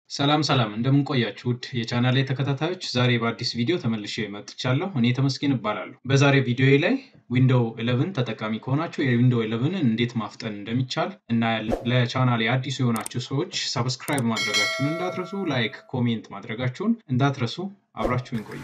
ሰላም ሰላም እንደምን ቆያችሁ ውድ የቻናሌ ተከታታዮች፣ ዛሬ በአዲስ ቪዲዮ ተመልሼ መጥቻለሁ። እኔ ተመስገን እባላለሁ። በዛሬ ቪዲዮ ላይ ዊንዶው 11 ተጠቃሚ ከሆናችሁ የዊንዶው 11ን እንዴት ማፍጠን እንደሚቻል እናያለን። ለቻናሌ አዲሱ የሆናችሁ ሰዎች ሰብስክራይብ ማድረጋችሁን እንዳትረሱ፣ ላይክ፣ ኮሜንት ማድረጋችሁን እንዳትረሱ። አብራችሁን ቆዩ።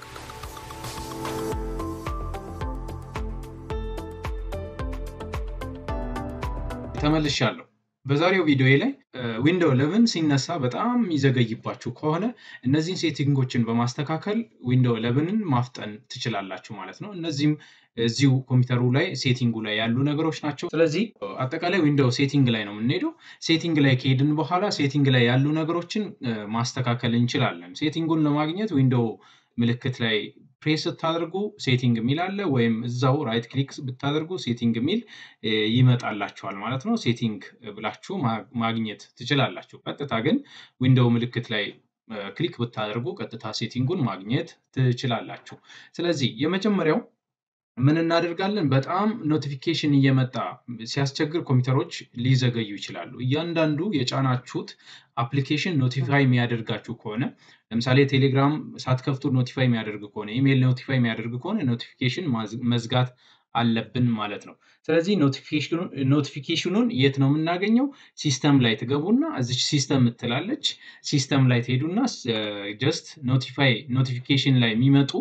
ተመልሻለሁ። በዛሬው ቪዲዮ ላይ ዊንዶው 11 ሲነሳ በጣም የሚዘገይባችሁ ከሆነ እነዚህን ሴቲንጎችን በማስተካከል ዊንዶው 11ን ማፍጠን ትችላላችሁ ማለት ነው። እነዚህም እዚሁ ኮምፒውተሩ ላይ ሴቲንጉ ላይ ያሉ ነገሮች ናቸው። ስለዚህ አጠቃላይ ዊንዶው ሴቲንግ ላይ ነው የምንሄደው። ሴቲንግ ላይ ከሄድን በኋላ ሴቲንግ ላይ ያሉ ነገሮችን ማስተካከል እንችላለን። ሴቲንጉን ለማግኘት ዊንዶው ምልክት ላይ ፕሬስ ስታደርጉ ሴቲንግ የሚል አለ፣ ወይም እዛው ራይት ክሊክ ብታደርጉ ሴቲንግ የሚል ይመጣላችኋል ማለት ነው። ሴቲንግ ብላችሁ ማግኘት ትችላላችሁ። ቀጥታ ግን ዊንዶው ምልክት ላይ ክሊክ ብታደርጉ ቀጥታ ሴቲንጉን ማግኘት ትችላላችሁ። ስለዚህ የመጀመሪያው ምን እናደርጋለን? በጣም ኖቲፊኬሽን እየመጣ ሲያስቸግር ኮምፒውተሮች ሊዘገዩ ይችላሉ። እያንዳንዱ የጫናችሁት አፕሊኬሽን ኖቲፋይ የሚያደርጋችሁ ከሆነ ለምሳሌ ቴሌግራም ሳትከፍቱ ኖቲፋይ የሚያደርግ ከሆነ ኢሜይል ኖቲፋይ የሚያደርግ ከሆነ ኖቲፊኬሽን መዝጋት አለብን ማለት ነው። ስለዚህ ኖቲፊኬሽኑን የት ነው የምናገኘው? ሲስተም ላይ ትገቡና እዚች ሲስተም ምትላለች ሲስተም ላይ ትሄዱና ጀስት ኖቲፋይ ኖቲፊኬሽን ላይ የሚመጡ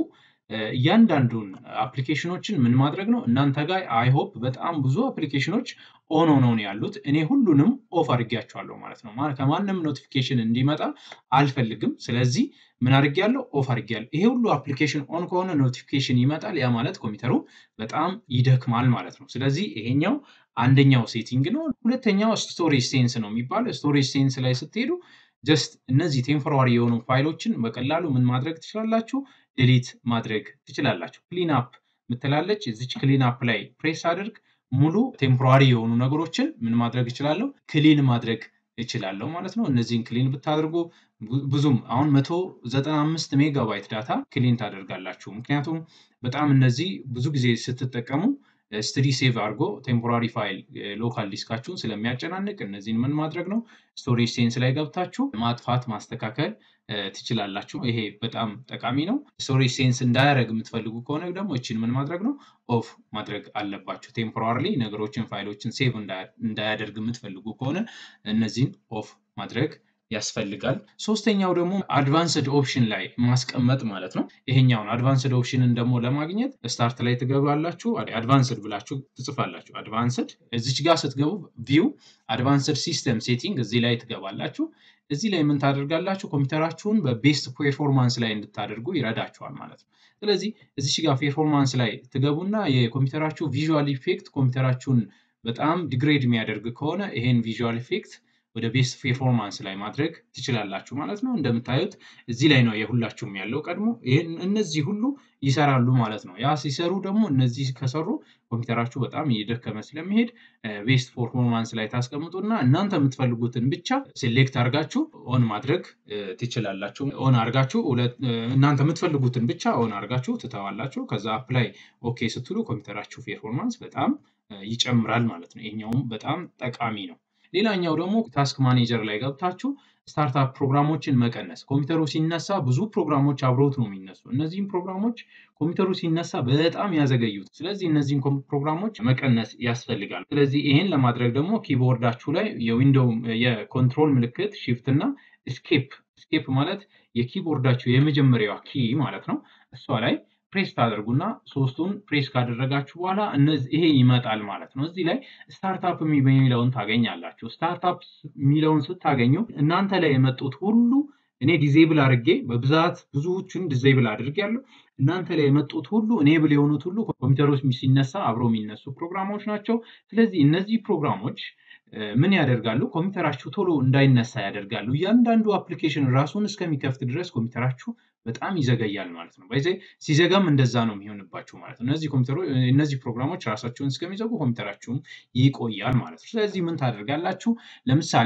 እያንዳንዱን አፕሊኬሽኖችን ምን ማድረግ ነው እናንተ ጋር አይሆፕ በጣም ብዙ አፕሊኬሽኖች ኦን ሆነው ነው ያሉት። እኔ ሁሉንም ኦፍ አድርጌያቸዋለሁ ማለት ነው። ከማንም ኖቲፊኬሽን እንዲመጣ አልፈልግም። ስለዚህ ምን አድርጌያለሁ? ኦፍ አድርጌያለሁ። ይሄ ሁሉ አፕሊኬሽን ኦን ከሆነ ኖቲፊኬሽን ይመጣል። ያ ማለት ኮምፒውተሩ በጣም ይደክማል ማለት ነው። ስለዚህ ይሄኛው አንደኛው ሴቲንግ ነው። ሁለተኛው ስቶሬጅ ሴንስ ነው የሚባለው። ስቶሬጅ ሴንስ ላይ ስትሄዱ ጀስት እነዚህ ቴምፖራሪ የሆኑ ፋይሎችን በቀላሉ ምን ማድረግ ትችላላችሁ? ዲሊት ማድረግ ትችላላችሁ። ክሊን አፕ ምትላለች። እዚች ክሊን አፕ ላይ ፕሬስ አድርግ ሙሉ ቴምፖራሪ የሆኑ ነገሮችን ምን ማድረግ እችላለሁ? ክሊን ማድረግ እችላለሁ ማለት ነው። እነዚህን ክሊን ብታደርጉ ብዙም አሁን መቶ ዘጠና አምስት ሜጋባይት ዳታ ክሊን ታደርጋላችሁ። ምክንያቱም በጣም እነዚህ ብዙ ጊዜ ስትጠቀሙ ስትዲ ሴቭ አድርጎ ቴምፖራሪ ፋይል ሎካል ዲስካችሁን ስለሚያጨናንቅ እነዚህን ምን ማድረግ ነው ስቶሬጅ ሴንስ ላይ ገብታችሁ ማጥፋት ማስተካከል ትችላላችሁ። ይሄ በጣም ጠቃሚ ነው። ስቶሬጅ ሴንስ እንዳያደርግ የምትፈልጉ ከሆነ ደግሞ እችን ምን ማድረግ ነው ኦፍ ማድረግ አለባችሁ። ቴምፖራሪ ነገሮችን ፋይሎችን ሴቭ እንዳያደርግ የምትፈልጉ ከሆነ እነዚህን ኦፍ ማድረግ ያስፈልጋል። ሶስተኛው ደግሞ አድቫንስድ ኦፕሽን ላይ ማስቀመጥ ማለት ነው። ይሄኛውን አድቫንስድ ኦፕሽንን ደግሞ ለማግኘት ስታርት ላይ ትገባላችሁ። አድቫንስድ ብላችሁ ትጽፋላችሁ። አድቫንስድ እዚች ጋር ስትገቡ ቪው አድቫንስድ ሲስተም ሴቲንግ እዚህ ላይ ትገባላችሁ። እዚህ ላይ ምን ታደርጋላችሁ? ኮምፒውተራችሁን በቤስት ፔርፎርማንስ ላይ እንድታደርጉ ይረዳችኋል ማለት ነው። ስለዚህ እዚች ጋር ፔርፎርማንስ ላይ ትገቡና የኮምፒውተራችሁ ቪዥዋል ኢፌክት ኮምፒውተራችሁን በጣም ዲግሬድ የሚያደርግ ከሆነ ይሄን ቪዥዋል ኢፌክት ወደ ቤስት ፔርፎርማንስ ላይ ማድረግ ትችላላችሁ ማለት ነው። እንደምታዩት እዚህ ላይ ነው የሁላችሁም ያለው ቀድሞ እነዚህ ሁሉ ይሰራሉ ማለት ነው። ያ ሲሰሩ ደግሞ እነዚህ ከሰሩ ኮምፒውተራችሁ በጣም እየደከመ ስለሚሄድ ቤስት ፐርፎርማንስ ላይ ታስቀምጡና እናንተ የምትፈልጉትን ብቻ ሴሌክት አድርጋችሁ ኦን ማድረግ ትችላላችሁ። ኦን አድርጋችሁ እናንተ የምትፈልጉትን ብቻ ኦን አድርጋችሁ ትተዋላችሁ። ከዛ አፕላይ ኦኬ ስትሉ ኮምፒውተራችሁ ፔርፎርማንስ በጣም ይጨምራል ማለት ነው። ይሄኛውም በጣም ጠቃሚ ነው። ሌላኛው ደግሞ ታስክ ማኔጀር ላይ ገብታችሁ ስታርታፕ ፕሮግራሞችን መቀነስ። ኮምፒውተሩ ሲነሳ ብዙ ፕሮግራሞች አብረውት ነው የሚነሱ። እነዚህም ፕሮግራሞች ኮምፒውተሩ ሲነሳ በጣም ያዘገዩት። ስለዚህ እነዚህን ፕሮግራሞች መቀነስ ያስፈልጋል። ስለዚህ ይሄን ለማድረግ ደግሞ ኪቦርዳችሁ ላይ የዊንዶው የኮንትሮል ምልክት ሺፍት እና ስኬፕ ስኬፕ ማለት የኪቦርዳችሁ የመጀመሪያዋ ኪ ማለት ነው። እሷ ላይ ፕሬስ ታደርጉና ሶስቱን ፕሬስ ካደረጋችሁ በኋላ ይሄ ይመጣል ማለት ነው። እዚህ ላይ ስታርታፕ የሚለውን ታገኛላችሁ። ስታርታፕ የሚለውን ስታገኙ እናንተ ላይ የመጡት ሁሉ እኔ ዲዜብል አድርጌ በብዛት ብዙዎቹን ዲዜብል አድርጌያለሁ። እናንተ ላይ የመጡት ሁሉ እኔብል የሆኑት ሁሉ ኮምፒውተሮች ሲነሳ አብረው የሚነሱ ፕሮግራሞች ናቸው። ስለዚህ እነዚህ ፕሮግራሞች ምን ያደርጋሉ? ኮምፒውተራችሁ ቶሎ እንዳይነሳ ያደርጋሉ። እያንዳንዱ አፕሊኬሽን ራሱን እስከሚከፍት ድረስ ኮምፒውተራችሁ በጣም ይዘገያል ማለት ነው። በዚህ ሲዘጋም እንደዛ ነው የሚሆንባችሁ ማለት ነው። እነዚህ ኮምፒውተሮች እነዚህ ፕሮግራሞች ራሳቸውን እስከሚዘጉ ኮምፒውተራችሁም ይቆያል ማለት ነው። ስለዚህ ምን ታደርጋላችሁ? ለምሳሌ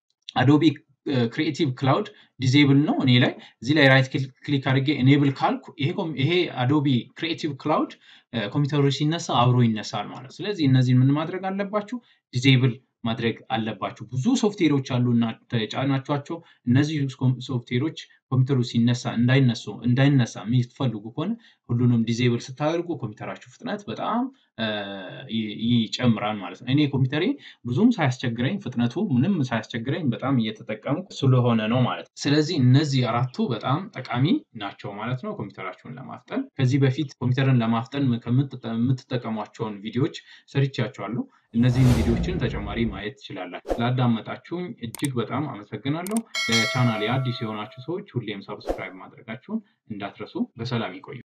አዶቢ ክሪኤቲቭ ክላውድ ዲዜብል ነው እኔ ላይ እዚህ ላይ ራይት ክሊክ አድርጌ ኤኔብል ካልኩ ይሄ አዶቢ ክሪኤቲቭ ክላውድ ኮምፒውተሮች ሲነሳ አብሮ ይነሳል ማለት ነው። ስለዚህ እነዚህን ምን ማድረግ አለባችሁ? ዲዜብል ማድረግ አለባችሁ። ብዙ ሶፍትዌሮች አሉ እና ተጫናችኋቸው እነዚህ ሶፍትዌሮች ኮምፒውተሩ ሲነሳ እንዳይነሱ እንዳይነሳ የሚፈልጉ ከሆነ ሁሉንም ዲዜብል ስታደርጉ ኮምፒውተራችሁ ፍጥነት በጣም ይጨምራል ማለት ነው። እኔ ኮምፒውተሬ ብዙም ሳያስቸግረኝ ፍጥነቱ ምንም ሳያስቸግረኝ በጣም እየተጠቀሙ ስለሆነ ነው ማለት ነው። ስለዚህ እነዚህ አራቱ በጣም ጠቃሚ ናቸው ማለት ነው ኮምፒውተራችሁን ለማፍጠን። ከዚህ በፊት ኮምፒውተርን ለማፍጠን የምትጠቀሟቸውን ቪዲዮዎች ሰርቻቸዋለሁ። እነዚህን ቪዲዮዎችን ተጨማሪ ማየት ትችላላችሁ። ስላዳመጣችሁኝ እጅግ በጣም አመሰግናለሁ። ለቻናሌ አዲስ የሆናችሁ ሰዎች ሁሌም ሰብስክራይብ ማድረጋችሁን እንዳትረሱ። በሰላም ይቆዩ።